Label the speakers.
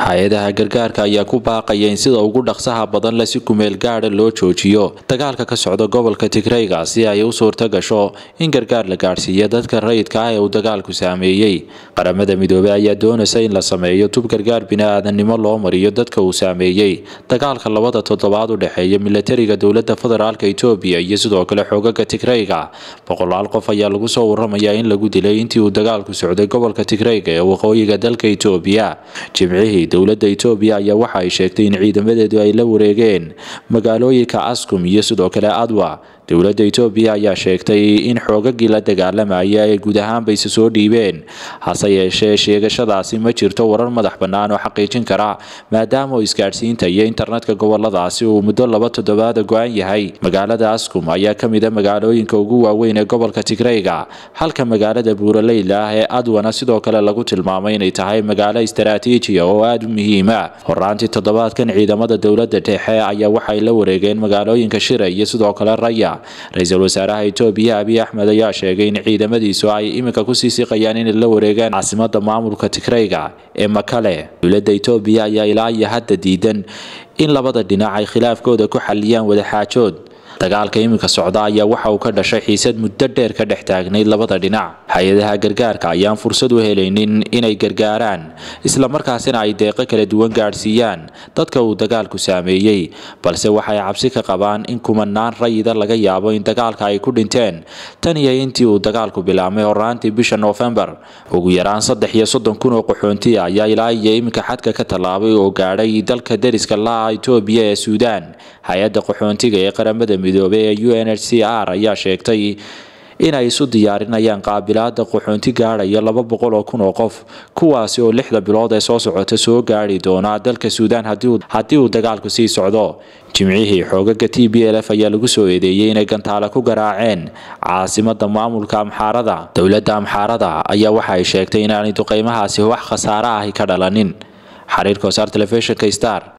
Speaker 1: hay-adaha gargaarka ayaa ku baaqaya in sida ugu dhaqsaha badan le si kumeel gaadha loo joojiyo dagaalka ka socda gobolka tigreyga si ay u suurta gasho in gargaar la gaadhsiiya dadka rayidka ah ee uu dagaalku saameeyey qaramada midoobey ayaa doonaysa in la sameeyo tub gargaar bini-aadannimo loo mariyo dadka uu saameeyey dagaalka labada toddobaad u dhexeeya milatariga dowlada federaalk etoobiya iyo sidoo kale xoogaga tigreyga boqolaal qof ayaa lagu soo waramayaa in lagu dilay intii uu dagaalku socday gobolka tigreyga ee waqooyiga dalka etoobiya jimcihii dowlada etoobiya ayaa waxa ay sheegtay in ciidamadeedu ay la wareegeen magaalooyinka askum iyo sidoo kale adwa dowlada etoobiya ayaa sheegtay in xoogagii la dagaalamaya ay guud ahaanba isa soo dhiibeen hase yeeshee sheegashadaasi ma jirto warar madax bannaan oo xaqiijin kara maadaama oo isgaadhsiinta iyo internetka goboladaasi uu muddo laba toddobaada go-an yahay magaalada askum ayaa ka mid a magaalooyinka ugu waaweyn ee gobolka tigreyga halka magaalada buuraleyla ah ee adwana sidoo kale lagu tilmaamay inay tahay magaalo istaraatiijiya oo aada u muhiima horaantii toddobaadkan ciidamada dowlada dhexe ayaa waxay la wareegeen magaalooyinka shira iyo sidoo kale raya ra-iisul wasaaraha etoobiya abiy axmed ayaa sheegay in ciidamadiisu ay iminka kusii siqayaan inay la wareegaan caasimada maamulka tigreyga ee makale dowlada etoobiya ayaa ilaa iyo hadda diidan in labada dhinac ay khilaafkooda ku xaliyaan wadaxaajood dagaalka iminka socda ayaa waxa uu ka dhashay xiisad muddo dheer ka dhex taagnayd labada dhinac hay-adaha gargaarka ayaan fursad u helaynin inay gargaaraan islamarkaasina ay deeqo kala duwan gaadhsiiyaan dadka uu dagaalku saameeyey balse waxay cabsi ka qabaan in kumanaan rayida laga yaabo in dagaalka ay ku dhinteen tan iyo intii uu dagaalku bilaabmay horaantii bisha noofembar ugu yaraan saddex iyo soddon kun oo qaxoonti ah ayaa ilaa iyo iminka xadka ka tallaabay oo gaadhay dalka deriska la-a etoobiya ee suudaan hay-adda qaxoontiga ee qaramada midoobey ee u n h c r ayaa sheegtay inay isu diyaarinayaan qaabilaada qaxoonti gaadhaya laba boqol oo kun oo qof kuwaasi oo lixda bilood ee soo socota soo gaadhi doona dalka suudaan haddii uu dagaalku sii socdo jimcihii xoogaga t b l f ayaa lagu soo eedeeyey inay gantaale ku garaaceen caasimada maamulka amxaarada dowladda amxaarada ayaa waxa ay sheegtay inaanay duqeymahaasi wax khasaare ahi ka dhalanin xariirka wasaar telefishinka star